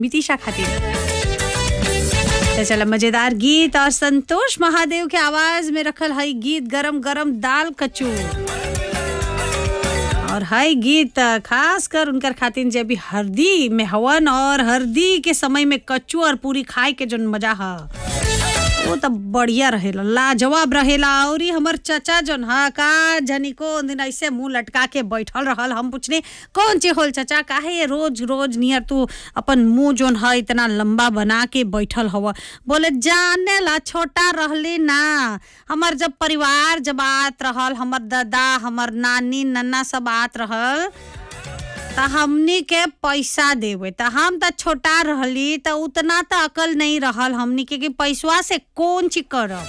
मितिशा खातिर तो चला मजेदार गीत और संतोष महादेव के आवाज में रखल हई गीत गरम गरम दाल कचू और हई गीत खास कर उनकर खातिर जे भी हरदी में हवन और हरदी के समय में कच्चू और पूरी खाए के जोन मजा ह वो तो बढ़िया रहेला लाजवाब रहेला और हमर चाचा जोन हा का जनी को दिन ऐसे मुंह लटका के बैठल रहल हम पूछने कौन चे होल चाचा काहे ये रोज रोज नियर तू अपन मुंह जोन है इतना लंबा बना के बैठल हव बोले जाने ला छोटा रहली ना हमर जब परिवार जब आत रहल हमर दादा हमर नानी नन्ना सब आत रहल त हमनी के पैसा देवे त हम त छोटा रहली त उतना त अकल नहीं रहल हमनी के कि पैसवा से कौन चीज करब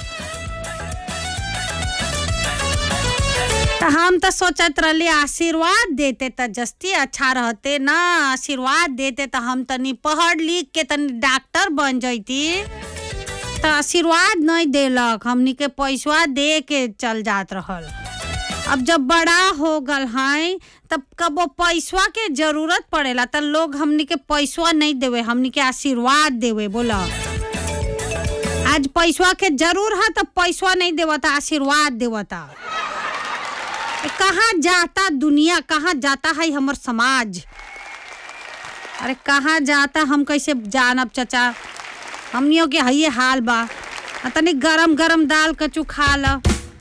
त हम त सोचत रहली आशीर्वाद देते त जस्ती अच्छा रहते ना आशीर्वाद देते त हम तनी पढ़ लिख के तनी डॉक्टर बन जैती त आशीर्वाद नहीं देलक हमनी के पैसवा दे के चल जात रहल अब जब बड़ा हो गल है तब कबो पैसवा के जरूरत पड़ेला त लोग हमनी के पैसवा नहीं देवे हमनी के आशीर्वाद देवे बोला आज पैसवा के जरूर है तब पैसवा नहीं देवता आशीर्वाद देवता ए, कहाँ जाता दुनिया कहाँ जाता है हमर समाज अरे कहाँ जाता हम कैसे जानब चचा हमनियों के हइये हाल बा आ तनी गरम गरम दाल कचू खा ल